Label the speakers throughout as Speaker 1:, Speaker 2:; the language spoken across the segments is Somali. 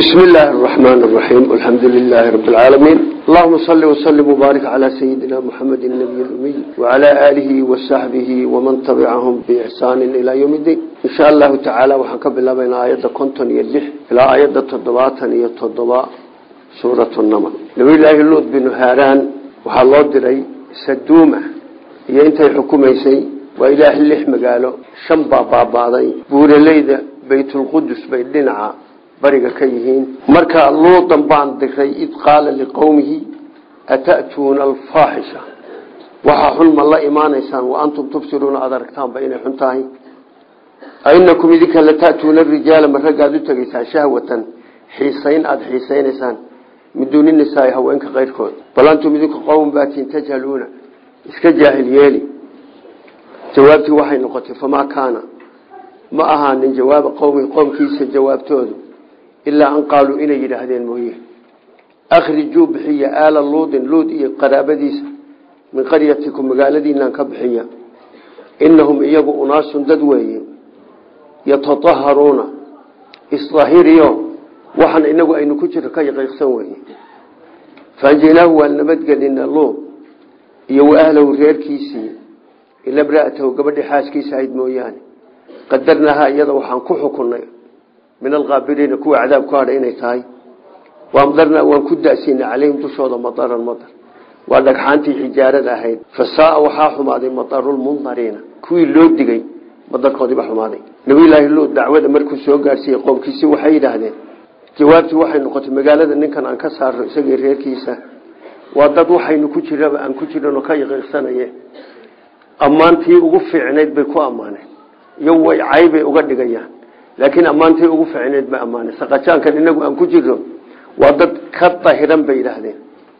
Speaker 1: بسم الله الرحمن الرحيم الحمد لله رب العالمين اللهم صل وسلم وبارك على سيدنا محمد النبي الأمي وعلى آله وصحبه ومن تبعهم بإحسان إلى يوم الدين إن شاء الله تعالى وحنكب الله بين آيات كنتن يلح إلى آيات التضباط يتضباء سورة النمل نبي الله اللوذ بن هاران وحالله دري سدومة ينتهي حكوميسي وإله اللحم قالوا شنبا باباضي بورليدا بيت القدس بيدنعا bariga ka yihiin marka luudan baan diray id qaala liqowmihi ata'tuuna alfaaxisha waxaa xun ma la imaanaysaan wa antum tubsiruuna aad aragtaanba inay xun tahay ainakum idinka lata'tuuna rijaala ma raggaad u tegaysaan shahwatan xiisayn aada xiisaynaysaan min duuni nisaai haweenka keyrkood bal antum idinku qowm baatiin tajhaluuna iska jaahil yeeli jawaabtii waxay noqotay famaa kaana ma ahaanin jawaaba qowmi qowmkiisa jawaabtoodu ilaa an qaaluu inay yidhaahdeen mooye akhrijuu bixiya aala luudin luud iyo qaraabadiisa min qaryatikum magaaladiinaan ka bixiya inahum iyagu unaasun dad weeye yataaharuuna isdahiriyo waxaan inagu aynu ku jiro ka yaqiiqsan weye faanjaynaahu waan nabadgelina luud iyo wa ahlahu reerkiisii ila mraatahu gabadhii xaaskiisa ahayd mooyaane qadarnahaa iyada waxaan ku xukunay min alkaabiriina kuwa cadaab ku hadha inay tahay waamdarnaa waan ku dasiinay calayhim dushooda madaran madar waa dhagxaantii xijaarada ahayd fasaaa waxaa xumaaday madarulmundariina kuwii loo digay madarkoodiiba xumaaday nabiyulaahi luud dacwada markuu soo gaadhsiiyey qoomkiisi waxay yidhaahdeen jawaabtii waxay noqotay magaalada ninkan aan ka saarno isagii reerkiisa waa dad waxaynu ku jiraba aan ku jiranoo ka yaqiiqsanaye ammaantii ugu fiicnayd bay ku ammaaneen iyo way caybay uga dhigayaan laakiin ammaantii ugu ficneed ma ammaanay saqajaankan inagu aan ku jirno waa dad ka dahiran bay yidhaahdeen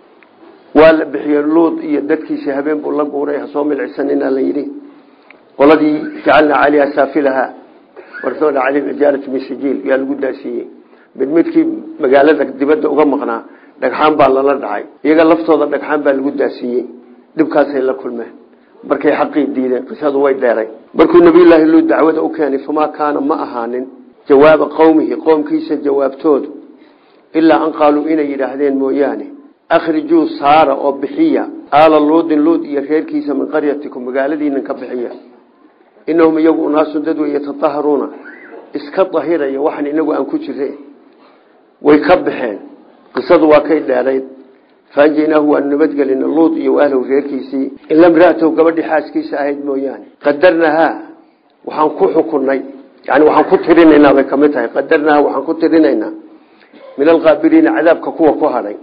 Speaker 1: waa la bixiyey luud iyo dadkiisa habeen buu la guuray hasoo milcisanina la yidhi qoladii jacalnaa caliha saafilaha warsoona calayhim ijaarat min sijiil yaa lagu daasiiyey mid midkii magaalada dibadda uga maqnaa dhagxaan baa lala dhacay iyaga laftooda dhagxaan baa lagu daasiiyey dhibkaasay la kulmeen markay xaqii diideen qisadu way dheeray markuu nabiyulaahi luud dacwada u keenay famaa kaana ma ahaanin jawaaba qowmihi qoomkiisa jawaabtoodu ilaa an qaaluu inay yidhaahdeen mooyaane akhrijuu saara oo bixiya aala luudin luud iyo reerkiisa min qaryatikum magaaladiinan ka bixiya inahum iyagu unaasun dad wey yataaharuuna iska dahiraya waxaan inagu aan ku jire way ka baxeen qisadu waa kay dheerayd faanjaynaahu waanu nabadgelina luud iyo ahlahu reerkiisii ila mraatahu gabadhii xaaskiisa ahayd mooyaane qadarnahaa waxaan ku xukunay yani waxaan ku tirinaynaa bay kamid tahay qadarnahaa waxaan ku tirinaynaa min alkaabiriina cadaabka kuwa ku hadhay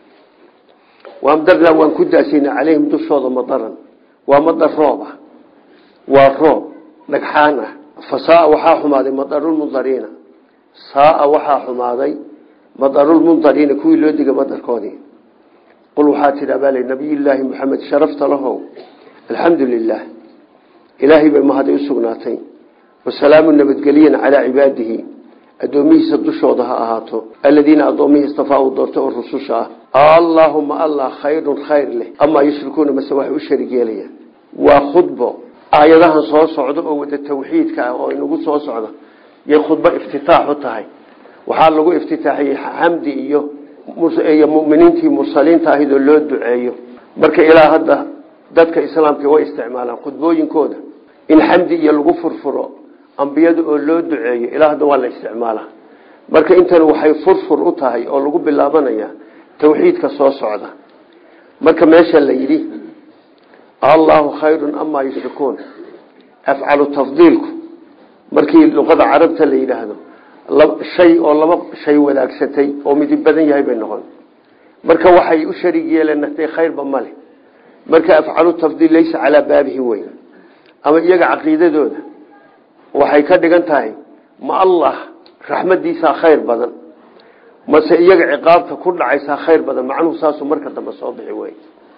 Speaker 1: waamdarnaa waan ku daasiina calayhim dushooda madaran waa madar roob ah waa roob dhagxaan ah fa saaa waxaa xumaaday madarulmundariina saaa waxaa xumaaday madarulmundariina kuwii loo digay madarkoodii qul waxaa tidhi abaal nabiyulaahi maxamed sharafta lahow alxamdu lilah ilaahay bay mahaday u sugnaatay wasalaamu nabadgelyan calaa cibaadihi addoomihiisa dushooda ha ahaato aladiina addoommihii istafaa uu doortay oo rususha ah allaahuma allah khayrun khayr leh amaa yushrikuuna mase waxay u sharig yeelayaan waa khudbo aayadahan soo socda oo wada tawxiidka ah oo inagu soo socda yay khudbo iftitaax u tahay waxaa lagu iftitaaxiyey xamdi iyo iyo muminiintii mursaliinta ahayd oo loo duceeyo marka ilaa hadda dadka islaamka way isticmaalaan khudbooyinkooda in xamdi iyo lagu furfuro ambiyada oo loo duceeyo ilaa hadda waa la isticmaalaa marka intan waxay furfur u tahay oo lagu bilaabanaya tawxiidka soo socda marka meesha la yidhi allahu khayrun amaa yushrikuun afcalu tafdiilku markii luqada carabta la yidhaahdo shay oo laba shay wadaagsatay oo midib badan yahay bay noqon marka waxay u sharig yeeleen naftay khayrba male marka afcalu tafdiil laysa calaa baabihi weyn ama iyaga caqiidadooda waxay ka dhigan tahay ma allah raxmadiisaa khayr badan mase iyaga ciqaabta ku dhacaysaa khayr badan macnuhu saasuu marka dambe soo bixi wey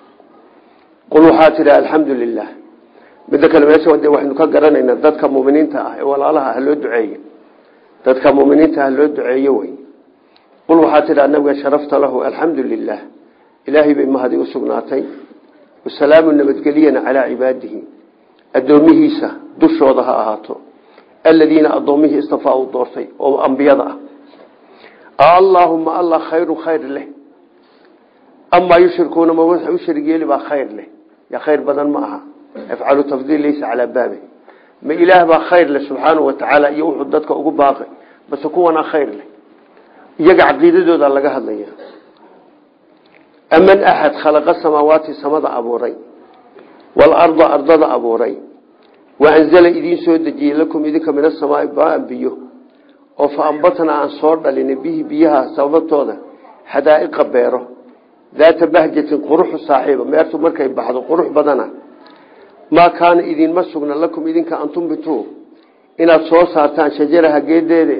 Speaker 1: qul waxaa tidhi alxamdu lilah midda kale meesha de waxaynu ka garanaynaa dadka muminiinta ah ee walaalaha ah loo duceeye dadka muminiinta ah loo duceeye wey qul waxaa tidhi nabiga sharafta lahu alxamdu lilah ilaahay bay mahadi u sugnaatay wasalaamu nabadgeliyana calaa cibaadihi addoomihiisa dushooda ha ahaato aladiina addoommihii istafaa u doortay oo ambiyada ah allaahuma alla khayru khayr leh amaa yushrikuuna ma waxa u sharig yeeli baa khayr leh ya khayr badan ma aha afcalu tafdiil laysa calaa baabi ma ilaah baa khayr leh subxaanahu watacaala iyo wuxuu dadka ugu baaqay base kuwanaa khayr leh iyaga caqiidadooda laga hadlaya aman axad khalaqa samaawaati samada abuuray waalarda ardada abuuray wa anzala idiin soo dejiyey lakum idinka min asamaai baan biyo oo fa ambatnaa aan soo dhalinay bihi biyaha sababtooda xadaa'iqa beero daata bahjatin quruxu saaxiiba meertu markay baxdo qurux badana maa kaana idinma sugna lakum idinka an tumbituu inaad soo saartaan shajaraha geedeeda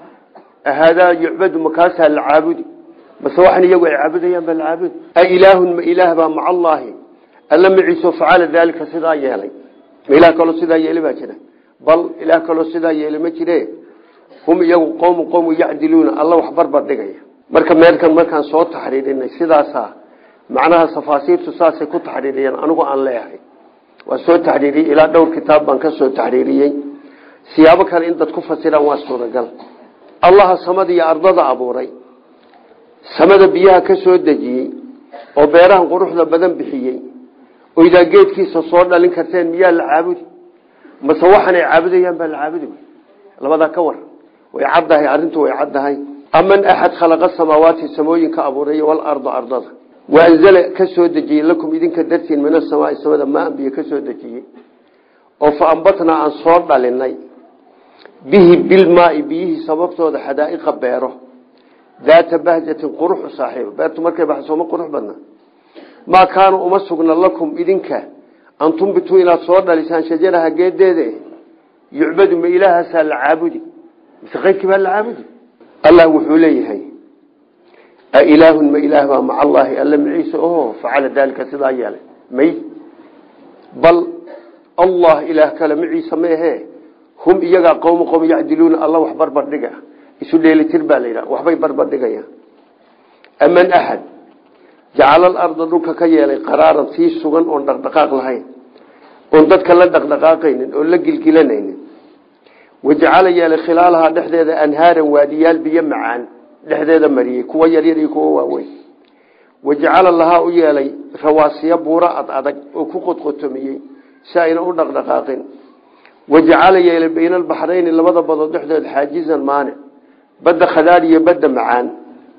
Speaker 1: ahaadaa yucbadu makaasaa la caabudi mase waxaan iyagu ay caabudayaan baa la caabudi a ilaahun ma ilaah baa maca allaahi alla maciiso facala daalika sidaa yeelay ma ilaah kaloo sidaa yeelay baa jira bal ilaah kaloo sidaa yeelay ma jire hum iyagu qowmu qowmu yacdiluuna alla wax barbar dhigaya marka meelkan markaan soo taxriirinay sidaasaa macnaha tafaasiirtu saasay ku taxriiriyeen anigu aan leeyahay waa soo taxriiriyey ilaa dhowr kitaab baan ka soo taxriiriyey siyaabo kale in dad ku fasiraan waa suuragal allaha samada iyo ardada abuuray samada biyaha ka soo dejiyey oo beerahan quruxda badan bixiyey oo idaa geedkiisa soo dhalin karteen miyaa la caabudi mase waxaanay caabudayaan baa la caabudi labadaa ka war way caddahay arrintu way caddahay aman axad khalaqa samaawaati samooyinka abuuray walarda ardada waanzala ka soo dejiyey lakum idinka dartiin min asamaai samada maan biyo ka soo dejiyey oo fa ambatnaa aan soo dhalinay bihi bilmaai biyihii sababtooda xadaa'iqa beero daata bahjatin quruxu saaxiiba beertu markay baxsooma qurux badna maa kaana uma sugna lakum idinka an tumbituu inaad soo dhalisaan shajaraha geedeeda yucbadu ma ilaahaasaa la caabudi mise keyrkii baa la caabudi allah wuxuu leeyahay ailaahun ma ilaah baa maca allaahi alla maciise oho facala daalika sidaa yeelay may bal allah ilaah kale maciise maehe hum iyagaa qowmu qowm yacdiluuna alla wax barbardhiga isu dheelitir baa la yidhaha waxbay barbardhigayaan aman axad jacala alarda dhulka ka yeelay qaraaran sii sugan oon dhaqdhaqaaq lahayn oon dadka la dhaqdhaqaaqaynin oon la gilgilanaynin wajacala yeelay khilaalahaa dhexdeeda anhaaran waadiyaal biyo macaan dhexdeeda mariyey kuwa yaryar iyo kuwa waaweyn wajacala lahaa u yeelay rawaasiya buuro ad adag oo ku qodqotomiyey si ayna u dhaqdhaqaaqin wajacala yeelay bayna albaxrayni labada badood dhexdooda xaajizan maanic badda khadaar iyo badda macaan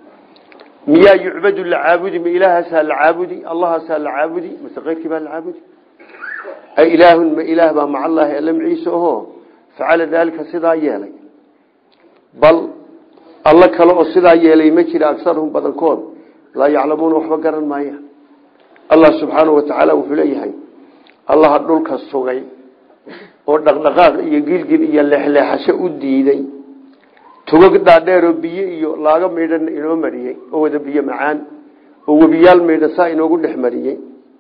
Speaker 1: miyaa yucbadu la caabudi ma ilaahaasaa la caabudi allahaasaa la caabudi mase keyrkii baa la caabudi a ilaahun ma ilaah baa maca allaahi alla maciise oho facala daalika sidaa yeelay bal alla kale oo sidaa yeelay ma jira agarhum badankood laa yaclamuuna waxba garan maaya allah subxaanahu watacaala wuxuu leeyahay allaha dhulka sugay oo dhaqdhaqaaq iyo gilgil iyo leexleexasho u diiday tugag dhaadheeroo biyo iyo laaga maydhan inoo mariyey oo wada biyo macaan oo webiyaal maydhan saa inoogu dhex mariyey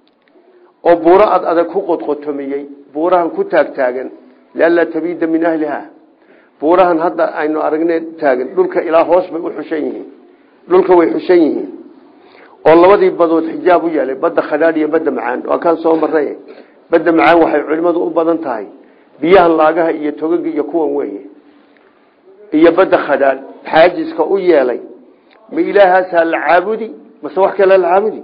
Speaker 1: oo buuro ad adag ku qodqotomiyey buurahan ku taagtaagan lianlaa tabiida min ahliha buurahan hadda aynu aragne taagan dhulka ilaa hoos bay u xushan yihiin dhulka way xushan yihiin oo labadii badood xijaab u yeelay badda khadhaadh iyo badda macaan waa kaan soo maray badda macaan waxay culimadu u badan tahay biyahan laagaha iyo togaga iyo kuwan weeye iyo badda khadhaadh xaajiska u yeelay ma ilaahaasaa la caabudi mase wax kale la caabudi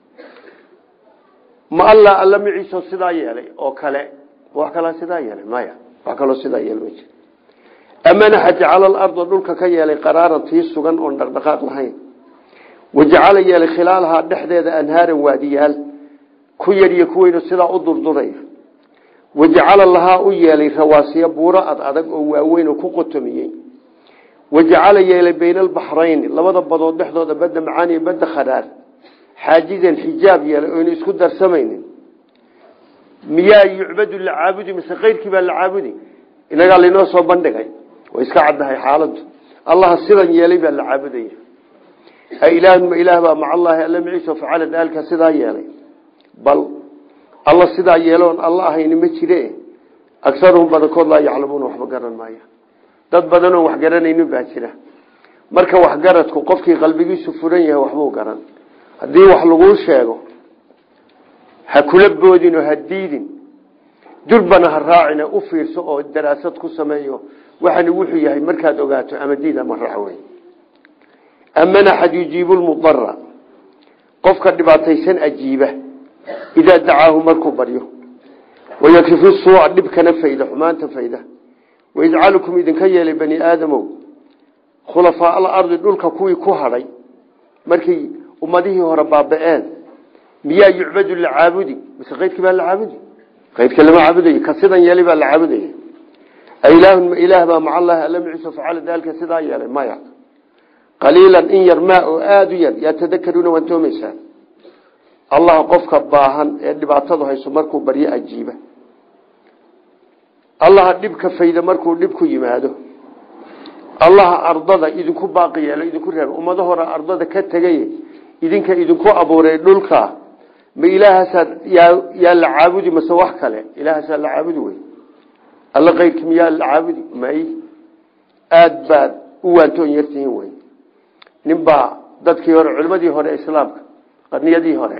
Speaker 1: ma alla alla maciiso sidaa yeelay oo kale wax kalaa sidaa yeelay maya wax kaloo sidaa yeelay ma jiro amanaxa jacala alarda dhulka ka yeelay qaraaran tii sugan oon dhaqdhaqaaq lahayn wajacala yeelay khilaalahaa dhexdeeda anhaaran waadiyaal ku yar iyo kuweynu sidaa u durduraya wajacala lahaa u yeelay rawaasiya buuro ad adag oo waaweyn oo ku qotomiyey wajacala yeelay bayna albaxrayni labada badood dhexdooda badda macaan iyo badda khadhaar xaajizan xijaab yeelay oynu isku darsamaynin miyaa yucbadu la caabudi mise keyrkii baa la caabudi inagaa laynoo soo bandhigay way iska caddahay xaaladdu allaha sidan yeelay baa la caabudaya a ilaahun ma ilaah baa maca allaahi alla maciisa facala daalka sidaa yeelay bal alla sidaa yeeloon alla ahayni ma jire agaruhum badankood laa yaclamuuna waxba garan maaya dad badanoon wax garanaynin baa jira marka waxgaradku qofkii qalbigiisu furan yahay waxbuu garan haddii wax laguu sheego ha kula boodin oo ha diidin durbana ha raacina u fiirso oo daraasad ku sameeyo waxani wuxuu yahay markaad ogaato ama diid ama raac wey aman axad yujiibu lmudara qofka dhibaataysan ajiiba idaa dacaahu markuu baryo wayakrifu suuca dhibkana fayda xumaanta fayda wayajcalukum idinka yeelay bani aadamow khulafaa alardi dhulka kuwii ku hadhay markay ummadihii hore baaba-een miyaa yucbadu la caabudi mise keydkii baa la caabudi keydka lama caabudayo ka sidan yeelay baa la caabudaya ilaahun ma ilaah baa maca allahi alla maciisa facala daalika sidaa yeelay maya qaliilan in yar maa oo aada u yar yaa tadakaruuna waan toomaysaan allah qofka baahan ee dhibaatadu hayso markuu baryo ajiiba allaha dhibka fayda markuu dhib ku yimaado allaha ardada idinku baaqi yeelo idinku reebo ummado hore ardada ka tegay idinka idinku abuuray dhulka ma ilaahaasaa yaa la caabudi mase wax kale ilaahaasaa la caabudi wey alla keyrki miyaa la caabudi may aada baad u waantoon yartihiin wey ninbaa dadkii hore culimadii hore islaamka qarniyadii hore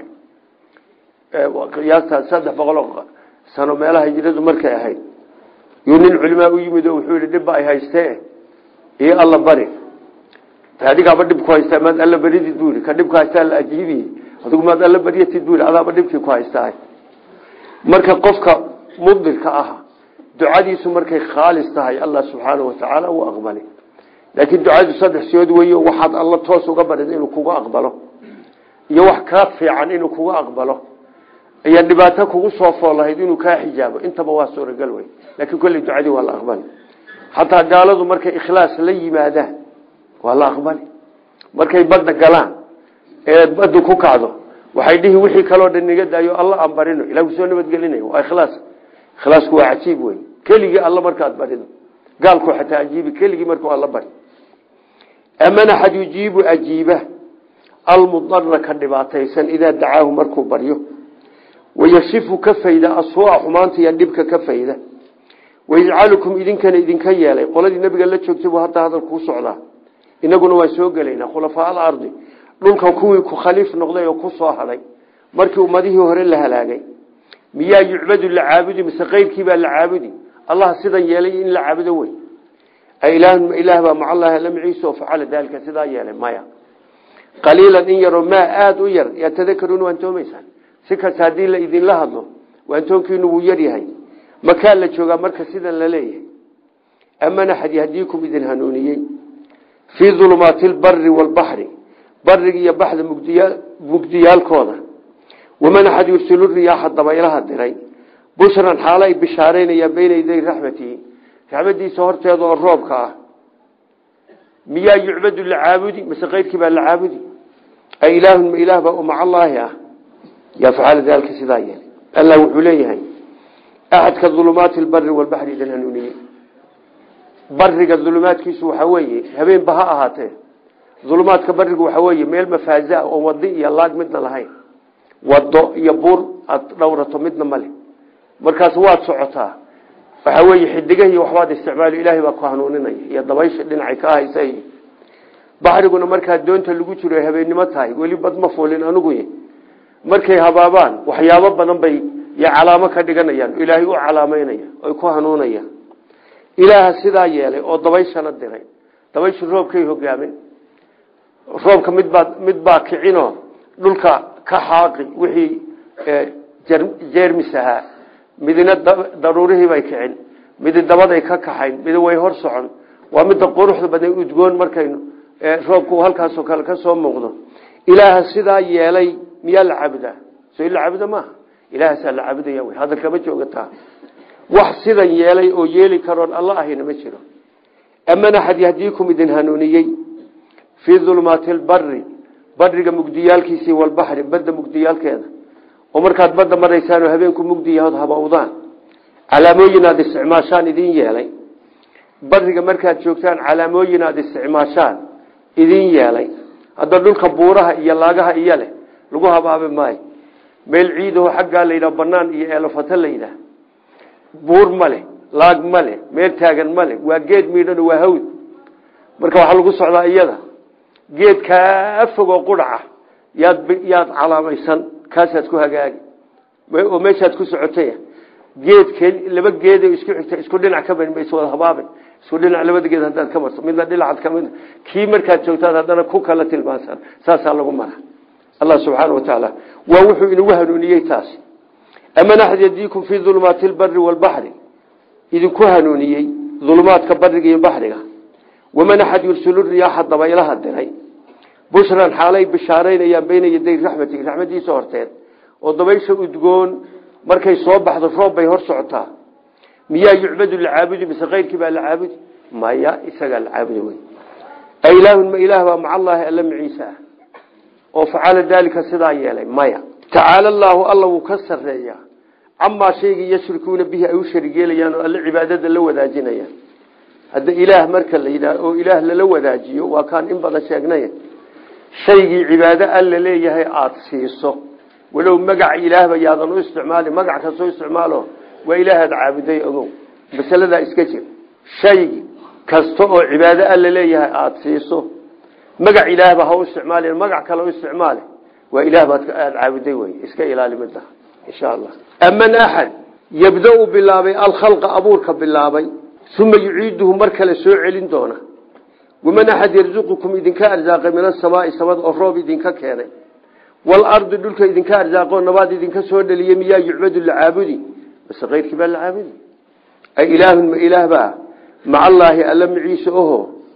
Speaker 1: qiyaastaa saddex boqoloo sano meelaha hijradu markay ahayd yuu nin culimaa u yimid oo wuxuu yihi dhibba ay haystee iyo alla bari adigaaba dhib ku haystaa maad alla baridid buu yihi ka dhibku haystaa la ajiibiye adigu maad alla baryatid buu yihi adaaba dhibkii ku haystaa marka qofka mudirka ah ducadiisu markay khaalis tahay allah subxaanahu watacaala uu aqbali laakiin ducadu saddex siyood wey waxaad alla toos uga barid inuu kuga aqbalo iyo wax kaa fiican inuu kuga aqbalo ayaa dhibaato kugu soo fool lahayd inuu kaa xijaabo intaba waa suuragal wey laakiin kolley ducadii waa la aqbali xataa gaaladu markay ikhlaas la yimaadaan waa la aqbali markay badda galaan ee baddu ku kacdo waxay dhihi wixii kaloo dhan niga daayo alla aan barino ilah kusoo nabadgelinayo waa ikhlaas ikhlaasku waa cajiib wey keligii alla markaad barido gaalku xataa ajiibi keligii markuu alla bari aman axad yujiibu ajiiba almudara ka dhibaataysan idaa dacaahu markuu baryo wayashifu ka fayda asuuca xumaanta iyo dhibka ka fayda wayajcalukum idinkana idinka yeelay qoladii nabiga la joogtay buu hadda hadal kuu socdaa inaguna waan soo gelaynaa khulafaa alardi dhulka kuwii ku khaliif noqday oo ku soo hadhay markii ummadihii hore la halaagay miyaa yucbadu la caabudi mise keyrkiibaa la caabudi allah sidan yeelay in la caabudo wey ilaahun ma ilaah baa macallahi alla maciisa oo facala daalika sidaa yeelay maya qaliilan in yaroo maa aada u yar yaa tadakaruuna waan toomaysaan si kasta haddii la idinla hadlo waantoonkiinu wuu yaryahay makaa la joogaa marka sidan la leeyahay aman axad yahdiikum idin hanuuniyey fii dulumaati lbari waalbaxri bariga iyo baxda mugdiyaalkooda waman axad yursilu riyaaxa dabaylaha diray bushran xaalo ay bishaareynayaan beyna yaday raxmatihi raxmadiisa horteeda oo roobka ah miyaa yucbadu la caabudi mise keyrkii baa la caabudi a ilaahun ma ilaah baa maca allaahi ah yaa facala daalika sidaa yeelay allah wuxuu leeyahay axadka dulumaati lbari walbaxri idin hanuuniyey bariga dulumaadkiisu waxaa weeye habeenba ha ahaatee dulumaadka barigu waxaa weeye meel mafaaza oo wadi iyo laag midna lahayn wado iyo buur aad dhowrato midna male markaas waad socotaa waxaa weeye xidigahi waxbaad isticmaalo ilaahay baa ku hanuuninaya iyo dabaysha dhinacay ka ahaysa baxriguna markaa doonta lagu jiro habeennimo tahay weli bad ma fuulin anugu markay habaabaan waxyaabo badan bay y calaamo ka dhiganayaan ilaahay u calaameynaya oy ku hanuunayaan ilaaha sidaa yeelay oo dabayshana diray dabayshu roobkay hogaamin roobka midbaa mid baa kicinoo dhulka ka xaaqi wixii jeermis ahaa midina daruurihii bay kicin midi dabaday ka kaxayn midi way hor socon waa midda quruxda badan udgoon markaynu roobku halkaasoo kale ka soo muuqdo ilaaha sidaa yeelay miyaa la caabudaa soo in la caabuda maaha ilaahasaa la caabudaya wy hadalkama joogataa wax sidan yeelay oo yeeli karoon alla ahayna ma jiro aman axad yahdiikum idin hanuuniyey fii dulumaati lbari bariga mugdiyaalkiisii walbaxri badda mugdiyaalkeeda oo markaad badda maraysaan oo habeenku mugdiyahood habawdaan calaamooyin aad isticmaashaan idin yeelay bariga markaad joogtaan calaamooyin aad isticmaashaan idin yeelay hadda dhulka buuraha iyo laagaha iyo leh lagu habaabi maayo meel ciidaho xaggaa la yidhaha banaan iyo eelafato la yidhaah buur ma leh laag ma leh meel taagan ma leh waa geed miidhano waa hawd marka waxaa lagu socdaa iyada geed kaa fogoo quraca yaad yaad calaamaysan kaasaad ku hagaagi oo meeshaad ku socotay geed laba geed isku xigta isku dhinac ka bani ma iswada habaaben isku dhinac labadageed haddaad ka marto midna dhinacaad ka mid kii markaad joogtaad haddana ku kala tilmaansan saasaa lagu mara allah subxaana wa tacaala waa wuxuu inagu hanuuniyey taasi aman axad yadiikum fii dulumaati lbari waalbaxri idinku hanuuniyey dulumaadka bariga iyo baxriga waman axad yursilu riyaaxa dabaylaha diray bushran xaalay bishaaraynayaan bayna yaday raxmati raxmadiisa horteed oo dabaysha udgoon markay soo baxdo roob bay hor socotaa miyaa yucbadu lacaabudi mise keyrkii baa la caabudi maya isagaa la caabudi wey ilaahun ma ilaah baa maca allaahi alla maciise ah oo facala daalika sidaa yeelay maya tacaala allaahu alla wuu ka sareeyaa camaa shaygii yashrikuuna bihi ay u sharig yeelayaan oo alle cibaadada la wadaajinayaan hadda ilaah marka la yidhaah oo ilaah lala wadaajiyo waa kaan in badan sheegnay shaygii cibaado alla leeyahay aada siiso walow magaca ilaahba yaadan u isticmaali magac kastoo isticmaalo waa ilaahaad caabuday ogow masaladaa iska jir shay kasta oo cibaado alla leeyahay aada siiso magac ilaahba ha u isticmaali magac kale u isticmaali waa ilaah baad aada caabuday wey iska ilaali midda insha allah aman axad yabda-u bilaabay alkhalqa abuurka bilaabay uma yuciiduhu mar kale soo celin doona waman axad yarzuqukum idinka arsaaqay min asamaai samada oo roob idinka keenay waalardi dhulka idinka arsaaqoo nabaad idinka soo dhaliyey miyaa yucbadu lacaabudi base keyrkii baa lacaabudi ay ilaahun ma ilaah baa maca allaahi alla maciise oho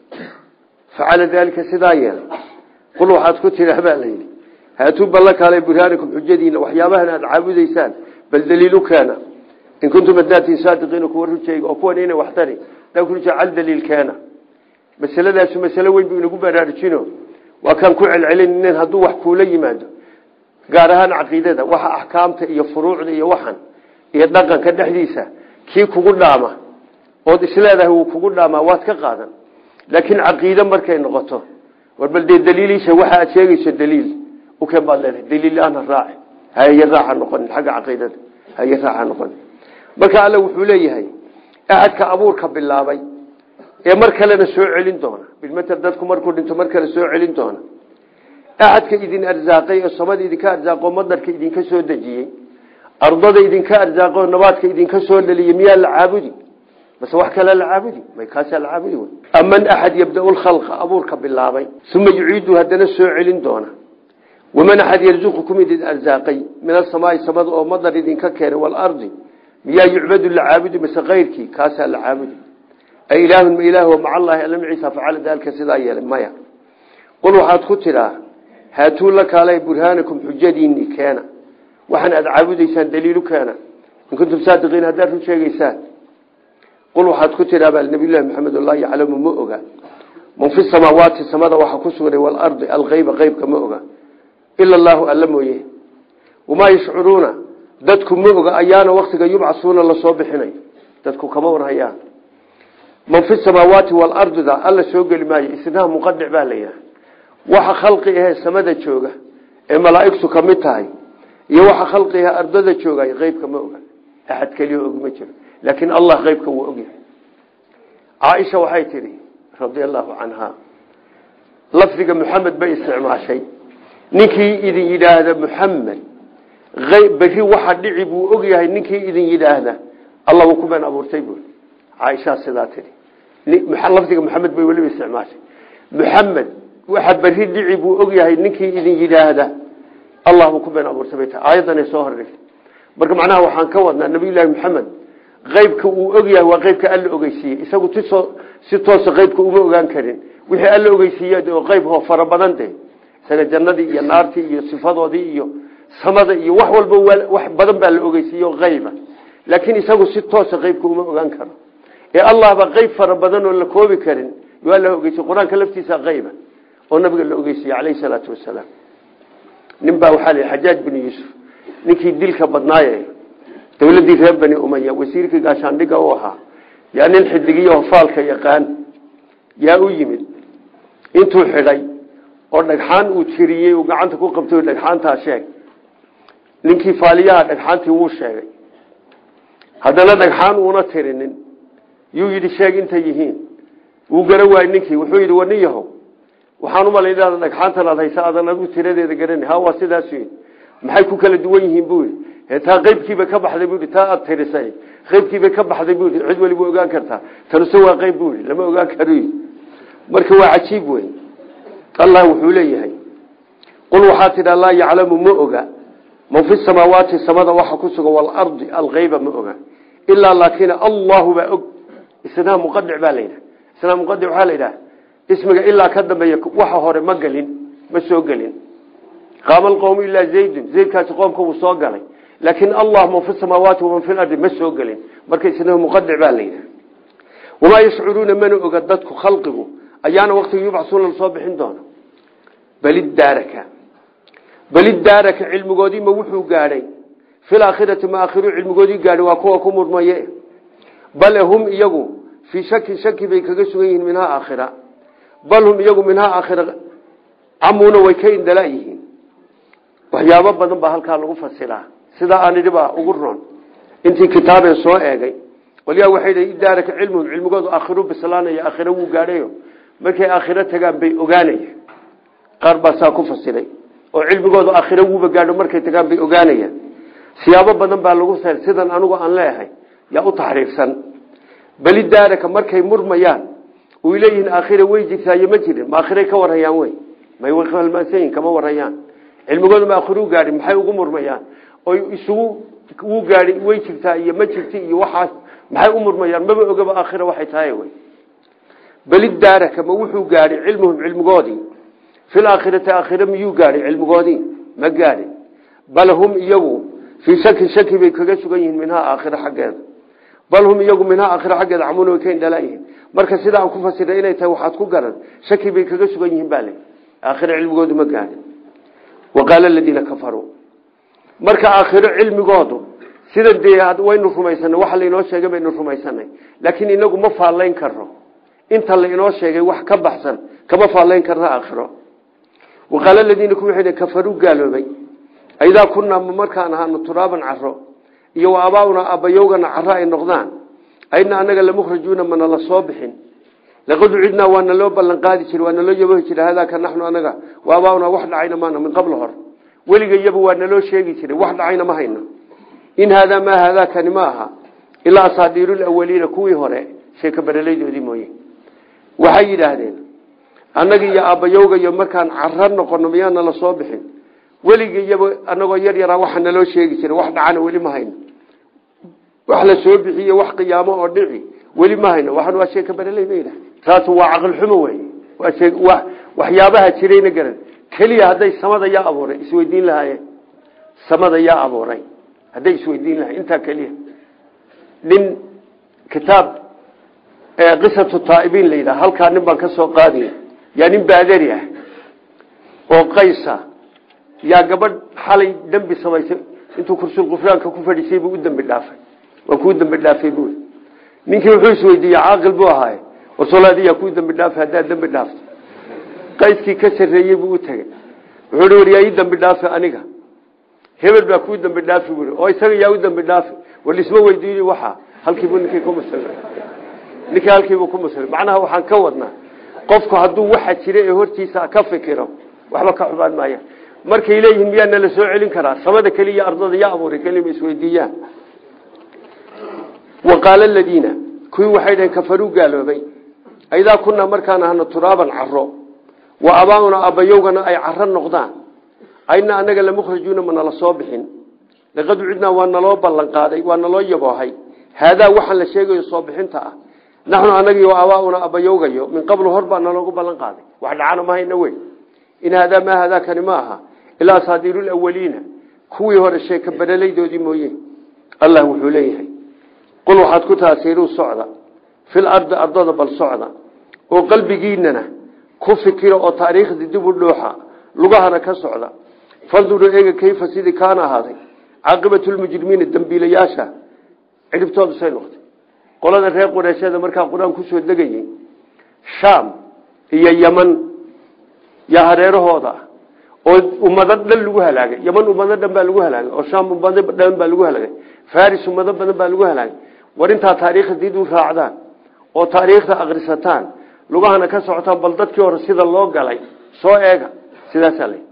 Speaker 1: facala daalika sidaa yeelay qul waxaad ku tiraa baa layidhi haatuu balla kaalay burhaanikum xujadiina waxyaabahan aada caabudaysaan bal daliilu keena in kuntum adaatiin saadiqiina kuwa rujayga oo kuwan inay waxtari cal daliil keena masaladaasu masalo weyn buu inagu baraarujino waa kaan ku celcelinin hadduu wax kuula yimaado gaar ahaan caqiidada waxa axkaamta iyo furuucda iyo waxan iyo dhaqanka dhexdiisa kii kugu dhaama ood isleedahay wuu kugu dhaamaa waad ka qaadan laakiin caqiide markay noqoto war bal dee daliiliisha waxa aad sheegayso daliil ukeen baad leedahay daliil-aana raaci haye raaxa noqonin xagga caqiidada haye raaxa noqonin marka alle wuxuu leeyahay axadka abuurka bilaabay ee mar kalena soo celin doona bilmater dadku markuu dhinto mar kale soo celin doona axadka idin arsaaqay oo samada idinka arsaaqoo madarka idinka soo dejiyey ardada idinka arsaaqoo nabaadka idinka soo dhaliyey miyaa la caabudi base wax kale la caabudi may kaasaa la caabudi wey aman axad yabda-u lkhalqa abuurka bilaabay uma yuciidu haddana soo celin doona waman axad yarzuqukum idin arsaaqay min asamaai samada oo madar idinka keenay waalardi miyaa yucbadu la caabudi mase keyrkii kaasaa la caabudi ay ilaahun ma ilaah maca allaahi alla maciisa facala daalika sidaa yeelay maya qul waxaad ku tidhaa haatuu la kaalay burhaanakum xujadiinni keena waxaan aada caabudaysaan daliilu keena in kuntum saadiqiin haddaad run sheegeysaan qul waxaad ku tidhaa baa nabiyullahi maxamed laa yaclamu ma oga man fi samaawaati samada waxa ku sugnay waalardi alkeyba qeybka ma oga ila allaahu alla mooye wamaa yashcuruuna dadku ma oga ayaana waktiga yubcasuuna lasoo bixinayo dadku kama warhayaan man fi samaawaati waalardida alla soo geli maayo isnaha muqadic baa layahay waxa khalqi ahee samada jooga ee malaaigtu ka mid tahay iyo waxa khalqi ahee ardada joogay qeybka ma oga axad keliya og ma jiro laakiin allah qeybka wuu ogyahay caaisha waxay tidhi radia allahu canha lafdiga muxamed bay isticmaashay ninkii idin yidhaahda muxamed berri waxa dhici buu ogyahay ninkii idin yidhaahda alla wuu ku been abuurtay buui caaishaa sidaa tidhi lafdiga maxamed bay weliba isticmaashay muxamed waxa berri dhici buu ogyahay ninkii idin yidhaahda allah buu ku been abuurtay bay tahay aayaddanay soo hordhigtay marka macnaha waxaan ka wadnaa nabiyullaahi maxamed qeybka uu ogyahay waa qeybka alla ogeysiiyey isagu tisoo si toosa qeybka uma ogaan karin wixii alla ogeysiiye oo qeyb ho fara badan de isaga jannadii iyo naartii iyo sifadoodii iyo samada iyo wax walba wax badan baa la ogeysiiye qeyba laakiin isagu si toosa qeybka uma ogaan karo ee allahba qeyb fara badan oo la koobi karin waa la ogeysiye qur-aanka laftiisa qeyba oo nabiga la ogeysiiye caleyhi salaatu wasalaam nin baa waxaa la xajaaj binu yuusuf ninkii dilka badnaaye dowladii reer bani umaya wasiirkii gaashaandhiga u ahaa yaa nin xidigiyo faalka yaqaan yaa u yimid intuu xidhay oo dhagxaan uu tiriyey uu gacanta ku qabtay dhagxaantaa sheeg ninkii faaliyaha dhagxaantii wuu sheegay haddana dhagxaan uuna tirinin yuu yidhi sheeg intay yihiin wuu garan waayey ninkii wuxuu yidhi wanin yahow waxaan umalay inaada dhagxaantan aad haysa aadan adigu tiradeeda garani ha waa sidaas yidhi maxay ku kala duwan yihiin buu yidhi taa qeybkiibay ka baxday buu yidhi taa aad tirisay qeybkiibay ka baxday buu yidhi cid waliba ogaan kartaa tanuse waa qeyb buu yidhi lama ogaan karo marka waa cajiib wey allah wuxuu leeyahay qul waxaa tidhaa laa yaclamu ma oga man fi samaawaati samada waxa ku sugan waalardi alkeyba ma oga ilaa laakin allahu baa og isnaa muqadic baa layidhaha isnaa muqadic waxaa la yidhaha ismiga ilaa ka dambeeya waxa hore ma gelin ma soo gelin qaama alqowmu ilaa zaydun zaydkaasi qoomka wuu soo galay laakin allah man fi samaawaati waman fi lardi ma soo gelin marka isnaa muqadic baa la yidhaha wamaa yashcuruuna mana oga dadku khalqigu ayaana waktiga yubcasuuna lasoo bixin doono balidaaraka balidaaraka cilmigoodii ma wuxuu gaadhay fi laakhirati ma aakhiru cilmigoodii gaadhay waa kuwa ku murmaye bale hum iyagu fii shakin shaki bay kaga sugan yihiin minhaa aakhira bal hum iyagu minhaa aakhira camuuna way ka indala yihiin waxyaabo badan baa halkaa lagu fasiraa sidaa aan idhi baa ugu roon intii kitaabee soo eegay qolyaa waxay dhi idaaraka cilmuhum cilmigoodu aakhiru bislaanaya aakhira wuu gaadhayo markay aakhiro tagaan bay ogaanaya qaar baa saa ku fasiray oo cilmigoodu aakhiro wuuba gaadho markay tagaan bay ogaanayaan siyaabo badan baa lagu sa sidan anigu aan leeyahay yaa u taxriirsan beli daaraka markay murmayaan uy leeyihiin aakhira way jirtaayo ma jirin ma aakhiray ka warayaan wey may way halmaansanyihin kama warayaan cilmigoodu ma aakhiruu gaadhi maxay ugu murmayaan oy isugu wuu gaadhi way jirtaa iyo ma jirti iyo waxaas maxay u murmayaan maba ogaba aakhira waxay tahay wey belidaaraka ma wuxuu gaadhay cilmuhum cilmigoodii fi laakhirati aakhira miyuu gaadhay cilmigoodii ma gaadhin bal hum iyagu fii shakin shaki bay kaga sugan yihiin minhaa aakhira xaggeeda bal hum iyagu minhaa aakhira xaggeeda camuuna way ka indhalaayihiin marka sida aan ku fasiray inay tahay waxaad ku garan shaki bay kaga sugan yihiin baa le aakhira cilmigoodu ma gaadhin waqaala aladiina kafaruu marka aakhiro cilmigoodu sida dee waynu rumaysanay waxa lainoo sheegay baynu rumaysanay laakiin inagu ma faallayn karno inta la inoo sheegay wax ka baxsan kama faallayn karna aakhiro waqaala aladiina kuwii kafaruu gaaloobay aidaa kunaa ma markaan ahaano turaaban caro iyo wa abaauna abayowgana caro ay noqdaan ayna anaga lamukhrajuuna mana la soo bixin laqad ucidnaa waana loo ballan qaadi jira waana loo yabahi jira hadaaka naxnu anaga wa abaauna wax dhacayna maana min qabl hor weliga iyaba waa naloo sheegi jiray wax dhacayna ma hayno in haadaa maa haadaakani ma aha ilaa asaadiirulawaliina kuwii hore sheeka baraleydoodii mooye waxay yidhaahdeen annaga iyo aabbayowga iyo markaan caro noqono miyaana la soo bixin weliga iyaba anagoo yar yaraa waxa naloo sheegi jiray wax dhacana weli ma hayno wax la soo bixiye wax qiyaamo oo dhici weli ma hayno waxaan waa sheeka baraley bay yidhahdeen taas waa caqli xumo wey waa waxyaabaha jirayna garan keliya hadday samada yaa abuuray isweydiin lahaayeen samada yaa abuuray hadday isweydiin lahayen intaa keliya nin kitaab qisatu taaibiin la yidhaha halkaa nin baan ka soo qaadiya yaa nin baadari ah oo qaysa yaa gabadh xalay dembi samaysay intuu kursul qufraanka ku fadhiisay buu u dembi dhaafay waa kuu dembi dhaafay bui ninkii wuxuu isweydiiyey caaqil buu ahaaye warsoolaadiyaa kuu dembi dhaafay haddaad dembi dhaafto qayskii ka sarreeyey buu u tegey wuxuu hi war yaa ii dembi dhaafi aniga hebel baa kuu dembi dhaafi bui oo isaga yaa u dembi dhaafi war lisma weydiini waxa halkiibu ninkii ku muslim ninkii halkiibuu ku muslim macnaha waxaan ka wadnaa qofku hadduu waxa jira ee hortiisa ka fikiro waxba ka xubaan maaya markay leeyihiin miyaa nala soo celin karaa samada keliya ardada yaa abuuray kelima isweydiiyaan waqaala aladiina kuwii waxay dhaheen kafaruu gaaloobay aidaa kunaa markaan ahano turaaban caro wa abaauna abayowgana ay caro noqdaan ayna anaga lamukhrajuuna ma nala soo bixin laqad ucidnaa waa naloo ballan qaaday waa naloo yaboohay haadaa waxaan la sheegayo soo bixinta ah naxnu anagii abaauna abayowgayo min qablu hor baa naloogu ballan qaaday wax dhacana ma hayna wey in haadaa maa haadaakani ma aha ilaa asaadiirulawaliina kuwii hore sheeka baralaydoodii mooye allah wuxuu leeyahay qul waxaad ku taasiiruu socda fil ardi ardada bal socda oo qalbigiinana ku fikira oo taariikhdii dib u dhuuxa lugahana ka socda fanduruu eega kayfa sidii kaana ahaaday caaqibatulmujrimiina dambiilayaasha cidhibtoodu say noqotay qolada reer qureeshada markaa qur-aan kusoo degayey shaam iyo yeman yaa hareerahooda ah oo ummado dhan lagu halaagay yeman ummado dhan baa lagu halaagay oo shaam ummado dhan baa lagu halaagay faris ummado badan baa lagu halaagay war intaa taariikhda did u raacdaan oo taariikhda akrisataan lugahana ka socotaan bal dadkii hore sida loo galay soo eega sidaasaa la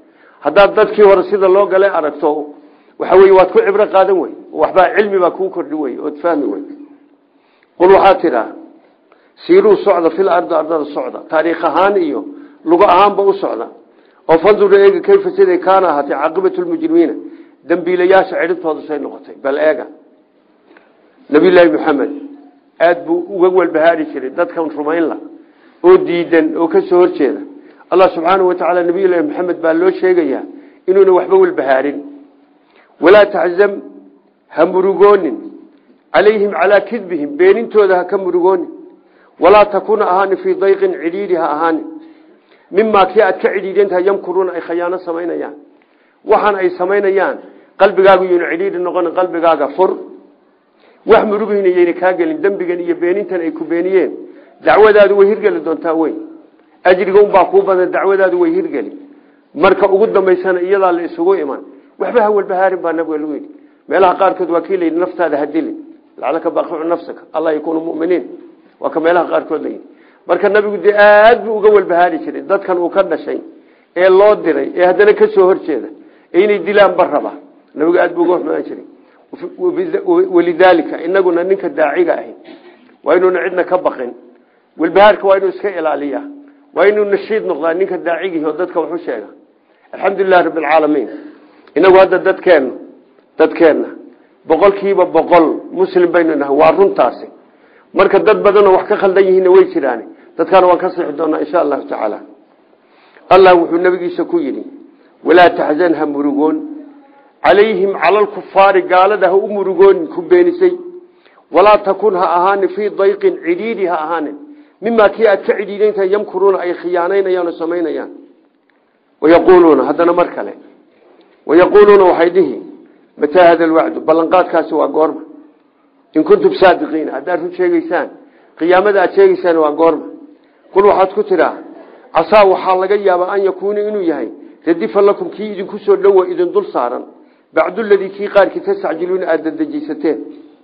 Speaker 1: haddaad dadkii hore sida loo galay aragto waxa wey waad ku cibro qaadan wey waxbaa cilmi baa kuu kordhi wey ood fahmi wey qul waxaa tidhaa siiruu socda fil ardi ardada socda taariikh ahaan iyo lugo ahaanba u socda oo fanduru eega kayfa siday kaana ahaatay caaqibatu lmujrimiina dambiilayaasha cidhibtooda say noqotay bal eega nabiyulaahi maxamed aada buu uga welbahaari jiray dadkan rumaynla oo diidan oo ka soo horjeeda allah subxaanau watacaala nabiyullaahi maxamed baa loo sheegayaa inuuna waxba welbahaarin walaa taczam ha murugoonin calayhim calaa kidbihim beenintooda ha ka murugoonin walaa takuna ahaani fii dayqin cidhiidhi ha ahaanin mimaa kii aad ka cidhiidintaha yamkuruuna ay khayaano samaynayaan waxaan ay samaynayaan qalbigaagu yuna cidhiidhi noqon qalbigaaga fur wax murugihina yayna kaa gelin dembigan iyo beenintan ay ku beeniyeen dacwadaadu way hirgeli doontaa wey ajriga unbaa kuu badan dacwadaadu way hirgeli marka ugu dambaysana iyadaa la isugu iman waxba ha walbahaarin baa nabiga lagu yidhi meelaha qaarkood waa kii layidhi naftaada ha dilin lacalaka baaqicu nafsaka allah yakuunu muminiin waa ka meelaha qaarkood layidhi marka nabigu dee aad buu uga walbahaari jiray dadkan uu ka dhashay ee loo diray ee haddana ka soo horjeeda ee inay dilaan ba raba nabigu aad buu uga xumaan jiray walidaalika inaguna ninka daaciga ahi waa inuuna cidna ka baqin walbahaarka waa inuu iska ilaaliya waa inuu nashiid noqdaa ninka daacigii oo dadka waxu sheega alxamdulilahi rabbi alcaalamiin inagu hadda dadkeenna dadkeenna boqolkiiba boqol muslim baynu nahay waa runtaasi marka dad badanoo wax ka khaldan yihiinna way jiraan dadkaana waan ka sixi doonaa insha allahu tacaala allah wuxuu nabigiisa ku yidhi walaa taxzan ha murugoon calayhim cala alkufaari gaalada ha u murugoonin ku beenisay walaa takun ha ahaanin fii dayqin cidhiidhi ha ahaanin mimaa kii aad ka cidhiidintahay yamkuruuna ay khiyaanaynayaan oo samaynayaan wayaquuluuna haddana mar kale wayaquuluuna waxay dhihi mataa hada alwacdu ballanqaadkaasi waa goorma in kuntum saadiqiina haddaad run sheegeysaan qiyaamada aad sheegeysaan waa goorma qul waxaad ku tidhaa casaa waxaa laga yaabaa an yakuuna inuu yahay radifa lakum kii idinku soo dhowa idin dul saaran bacduladii kii qaarkii tastacjiluuna aada dadejaysateen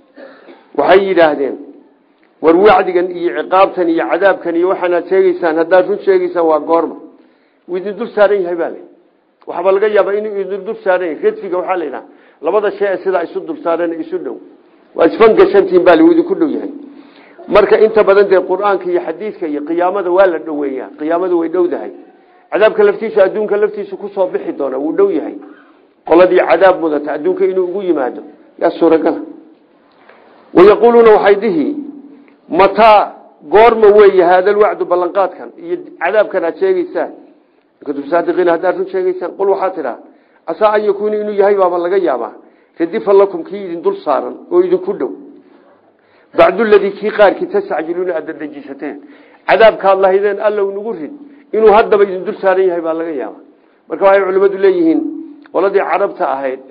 Speaker 1: waxay yidhaahdeen war wacdigan iyo ciqaabtan iyo cadaabkan iyo waxaanaad sheegeysaan haddaad run sheegeysaan waa goorma uu idin dul saaran yahay baa l waxaaba laga yaabaa inuu idin dul saaran yahay radfiga waxaa la yidhaha labada shay ee sidaa isu dul saaran isu dhow waa isfangashantiin baa uu idinku dhow yahay marka inta badan dee qur-aanka iyo xadiidka iyo qiyaamada waa la dhoweeyaa qiyaamadu way dhowdahay cadaabka laftiisu adduunka laftiisu kusoo bixi doona wuu dhow yahay qoladii cadaab mudata adduunka inuu ugu yimaado yaa suuragala wayaquuluuna waxay dhihi mataa goorma weeye haada lwacdu ballanqaadkan iyo cadaabkan aad sheegeysaan kuntum saadiqiina haddaad run sheegeysaan qul waxaa tidhaa casaa an yakuuna inuu yahay baaba laga yaabaa radifa lakum kii idin dul saaran oo idinku dhow bacduladii kii qaarkii tastacjiluuna aad dadejisateen cadaabkaad lahaydeen allow nagu rid inuu haddaba idin dul saaran yahay baa laga yaaba marka waxay culimmadu leeyihiin qoladii carabta ahayd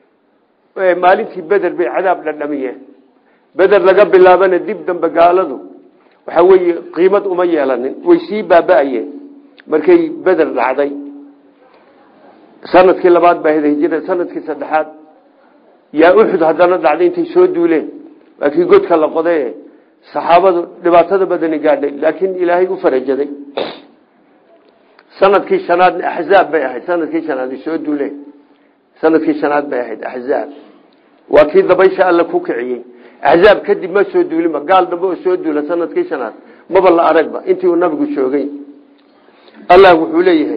Speaker 1: maalintii beder bay cadaab dhadhamiyeen beder laga bilaabana dib dambe gaaladu waxa weeye qiimad uma yeelanin way sii baaba-ayeen markay beder dhacday sanadkii labaad baa heda hijira sanadkii saddexaad yaa uxud haddana dhacday intay soo duuleen waa kii godka la qoday saxaabadu dhibaatada badani gaadhay laakiin ilaahay u farajaday sanadkii shanaadna axzaab bay ahayd sanadkii shanaad soo duuleen sanadkii shanaad bay ahayd axzaab waa kii dabaysha alla ku kiciyey axzaab kadib ma soo duulinba gaal dambe oo soo duula sanadkii shanaad maba la aragba intii uu nabigu joogay allah wuxuu leeyahay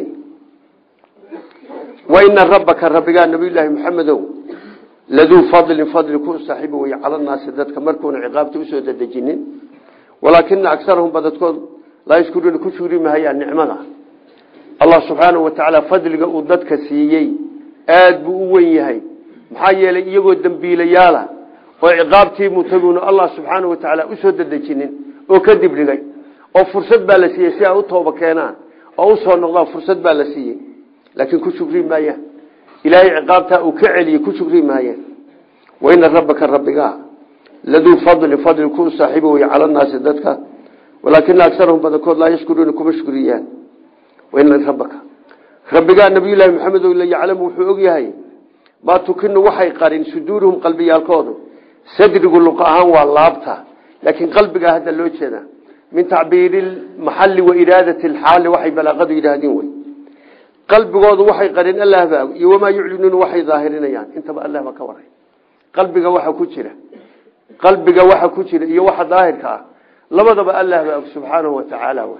Speaker 1: waina rabbaka rabbigaa nabiyulaahi maxamedow laduu fadlin fadli ku saaxiibo wey cala naasi dadka markuuna ciqaabta usoo dadejinin walaakina agarahum badadkood laa yashkuruuna ku shugri mahayaan nicmada allah subxaanahu watacaala fadliga uu dadka siiyey aad buu u wen yahay maxaa yeelay iyagoo dembiilayaala oo ciqaabtii mutaguuna allah subxaanahu watacaala usoo dadejinin oo ka dibdhigay oo fursad baa la siiyey si ay u tooba keenaan oo usoo noqdaan fursad baa la siiyey laakiin ku shugri maayaan ilaahay ciqaabtaa uu ka celiyey ku shugri maayeen waina rabbaka rabbigaa laduu fadli fadli ku saaxiibo wey cala naasi dadka walaakina agarahum badankood laa yashkuruuna kuma shukriyaan waina rabbaka rabbigaa nabiyulaahi maxamed la yaclamu wuxuu og yahay maa tukinu waxay qarin suduuruhum qalbiyaalkoodu sadrigu luqa ahaan waa laabta laakiin qalbigaa hadda loo jeeda min tacbiiri maxali wa iraadati lxaali waxay balaaqadu yidhaahdeen wey qalbigoodu waxay qarin allah baa iyo wamaa yuclinuuna waxay daahirinayaan intaba allah baa ka waray qalbiga waxa ku jira qalbiga waxa ku jira iyo waxa daahirka ah labadaba allah baa subxaanahu watacaala wey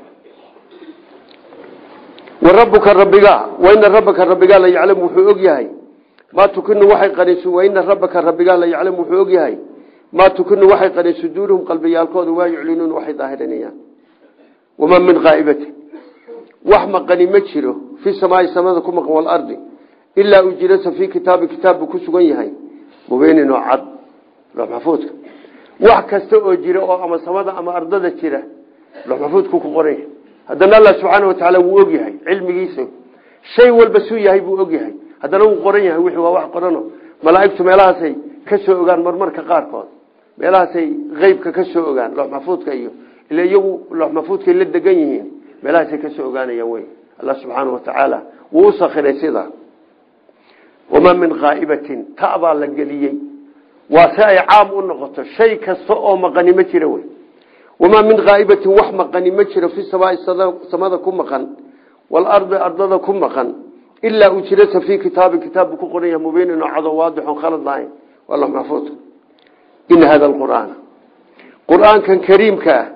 Speaker 1: warabuka rabbiga waina rabbaka rabbigaa la yaclamu wuxuu og yahay maa tukinu waxay qarin waina rabbaka rabbigaa la yaclamu wuxuu og yahay maa tukinu waxay qarin suduuruhum qalbiyaalkooda waa yuclinuuna waxay daahirinayaan wamaa min qaa'ibatin wax maqani ma jiro fi samaai samada ku maqan walardi ilaa ujirasa fii kitaabi kitaab buu ku sugan yahay mubiinin oo cad loox maxfuudka wax kasta oo jira oo ama samada ama ardada jira loox maxfuudku ku qoran yahay haddana allah subxaana watacaala wuu og yahay cilmigiisa shay walba suu yahay buu og yahay haddana wuu qoran yahay wixii waa wax qorano malaaigtu meelahaasay ka soo ogaan marmarka qaarkood meelahaasay qeybka ka soo ogaan loox maxfuudka iyo ila iyagu loox maxfuudkay la degan yihiin meelahaasay ka soo ogaanayaan wey allah subxaana watacaala wuu u sakiray sidaa wamaa min qaa'ibatin ta baa la geliyey waa si ay caam u noqoto shay kasta oo maqani ma jira wey wamaa min qaa'ibatin wax maqani ma jiro fi samaai samada ku maqan waalardi ardada ku maqan ilaa ujirasa fii kitaabin kitaab buu ku qoran yahay mubiinin oo cado waadixon khalad lahayn waa loox maxfuudka ina hada alqur'aana qur'aankan kariimka ah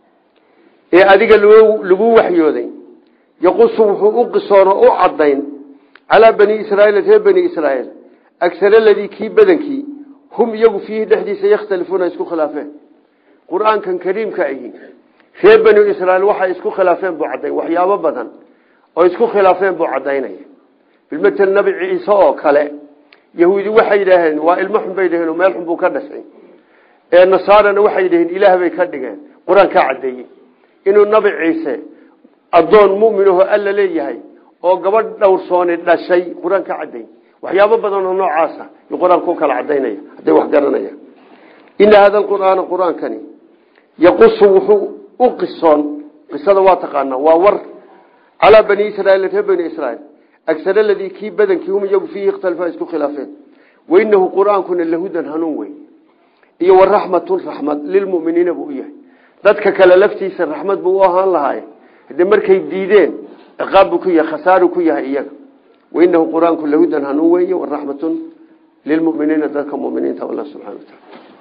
Speaker 1: ee adiga lagu waxyooday yaqusu wuxuu u qisoon oo u cadayn calaa bani israaiil reer bani israaiil agar aladii kii badankii hum iyagu fiihi dhexdiisa yakhtalifuuna isku khilaafeen qur-aankan kariimka ahi reer bani israiil waxay isku khilaafeen buu cadayn waxyaabo badan oo isku khilaafeen buu cadaynaya bilmatel nabi ciise oo kale yahuudi waxay yidhaaheen waa ilmo xun bay dhaheen oo meel xun buu ka dhashay ee nasaarana waxay yidhaheen ilaah bay ka dhigeen qur-aan kaa cadeeyey inuu nabi ciise addoon muminaho alla leeyahay oo gabadh dhowrsooni dhashay qur-aan ka caday waxyaabo badan oo noocaasa yu qur-aanka u kala cadaynaya hadday wax garanaya ina hada alqur'aana qur-aankani yaqusu wuxuu u qisoon qisada waa taqaanaa waa war calaa bani israiil reer bani israiil agar aladii kii badankii hum iyagu fiihi ikhtalifa isku khilaafeen wainahu qur-aankuna lahudan hanuun wey iyo waraxmatun raxmad lilmuminiina buu u yahay dadka kale laftiisa raxmad buu u ahaan lahaaye hadee markay diideen ciqaab buu ku yahay khasaaru ku yahay iyaga wainahu qur-aanku lahudan hanuun weeye waraxmatun lilmuminiina dadka muminiinta allah subxana wa taala